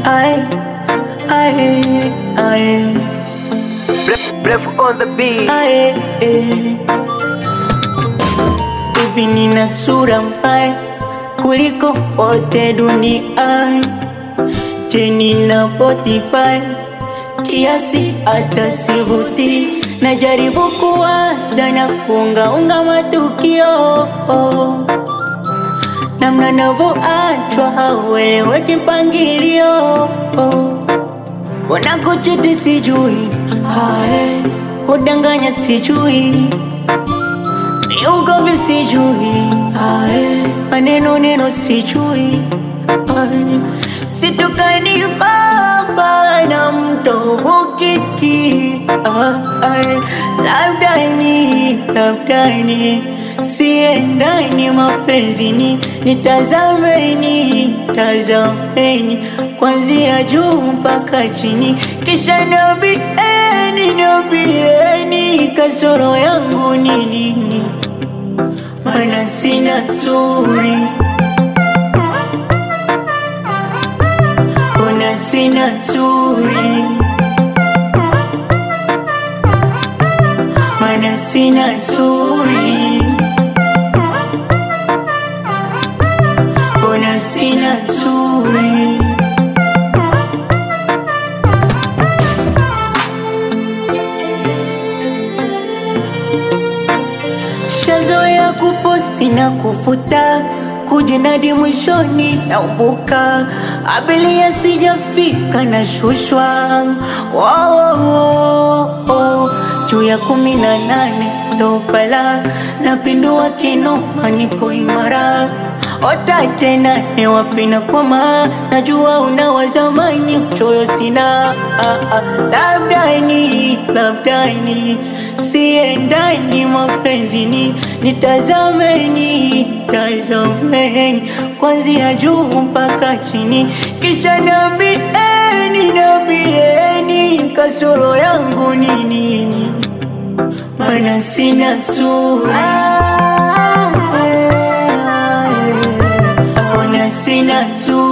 Aye, aye, aye, Breath on the beat. aye, eh. Hivi nina sura mbaya kuliko wote duniani. Je, nina body mbaya kiasi hata sivuti. Najaribu kuwaza na kuungaunga matukio namna navyoachwa haueleweki mpangilio Mbona kuchiti sijui, ae, kudanganya sijui, ni ugomvi sijui, ae, maneno neno sijui, ae, situkani baba na mtovu kiki, ae, labda ni, labda ni siendani mapenzini, nitazameni, tazameni kwanzia juu mpaka chini, kisha niambieni, niambieni kasoro yangu ni nini, maana sina zuri, ona sina zuri, maana sina zuri, ona sina zuri. Shazoea kuposti na kufuta kujinadi mwishoni naumbuka abilia sijafika na shushwa oh, oh, oh. juu ya kumi na nane ndo bala napindua kinoma niko imara ota tena ni wapi na kwama najua una wazamani uchoyo sina ah, ah. labda ni labda ni siendani mapenzini nitazameni tazameni kwanzia juu mpaka chini kisha nambieni nambieni kasoro yangu ni nini maana sina sura ona sina sura